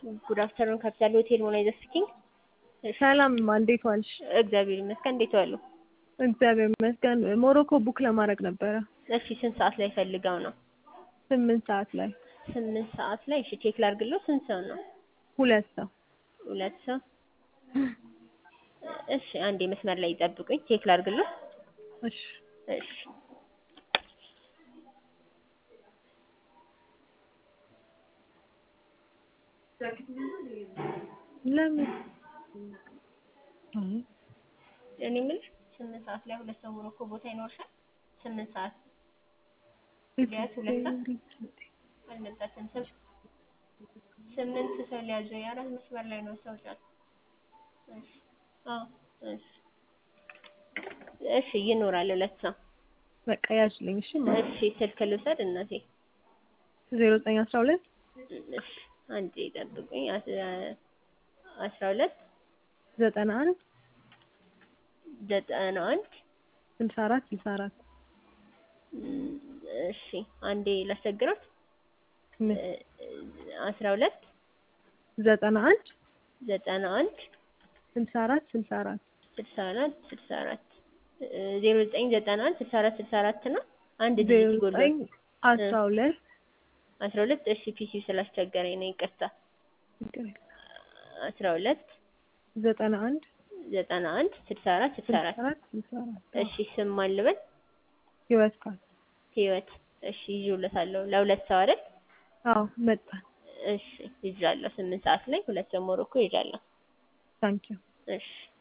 ጉድ አፍተርኑን ካፒታል ሆቴል ሞናይዘር ስፒኪንግ። ሰላም እንዴት ዋልሽ? እግዚአብሔር ይመስገን። እንዴት ዋሉ? እግዚአብሔር ይመስገን። ሞሮኮ ቡክ ለማድረግ ነበረ። እሺ ስንት ሰዓት ላይ ፈልገው ነው? ስምንት ሰዓት ላይ ስምንት ሰዓት ላይ እሺ ቼክ ላድርግለው። ስንት ሰው ነው? ሁለት ሰው ሁለት ሰው። እሺ አንዴ መስመር ላይ ይጠብቁኝ፣ ቼክ ላድርግለው። እሺ እሺ ለምን እኔ የምልሽ ስምንት ሰዓት ላይ ሁለት ሰው ሞሮኮ ቦታ ይኖርሻል? ስምንት ሰዓት ቢያንስ ሁለት ሰዓት አልመጣችም። ስም ስምንት ሰው ሊያዙ የአራት መስመር ላይ ነው ሰው ጫት። እሺ አዎ እሺ እሺ ይኖራል ሁለት ሰው። በቃ ያዝልኝ። እሺ እሺ ስልክ ልውሰድ እናቴ። ዜሮ ዘጠኝ አስራ ሁለት እሺ አንዴ ጠብቁኝ። አስራ ሁለት ዘጠና አንድ ዘጠና አንድ ስልሳ አራት ስልሳ አራት እሺ አንዴ ላስቸግራት። ምን አስራ ሁለት ዘጠና አንድ ዘጠና አንድ ስልሳ አራት ስልሳ አራት ስልሳ አራት ስልሳ አራት ዜሮ ዘጠኝ ዘጠና አንድ ስልሳ አራት ስልሳ አራት ነው። አንድ ዜሮ ዲጂት ጎል ዘጠኝ አስራ ሁለት አስራ ሁለት እሺ ፒሲ ስላስቸገረኝ ነው ይቅርታ። አስራ ሁለት ዘጠና አንድ ዘጠና አንድ ስልሳ አራት ስልሳ ስልሳ አራት አራት ስልሳ አራት እሺ ስም ማን ልበል? ህይወት ካል ህይወት እሺ ይዤውለታለሁ። ለሁለት ሰው አይደል? አዎ መጣን። እሺ ይዣለሁ። ስምንት ሰዓት ላይ ሁለት ሰው ሞሮኮ ይዣለሁ። ታንኪዩ እሺ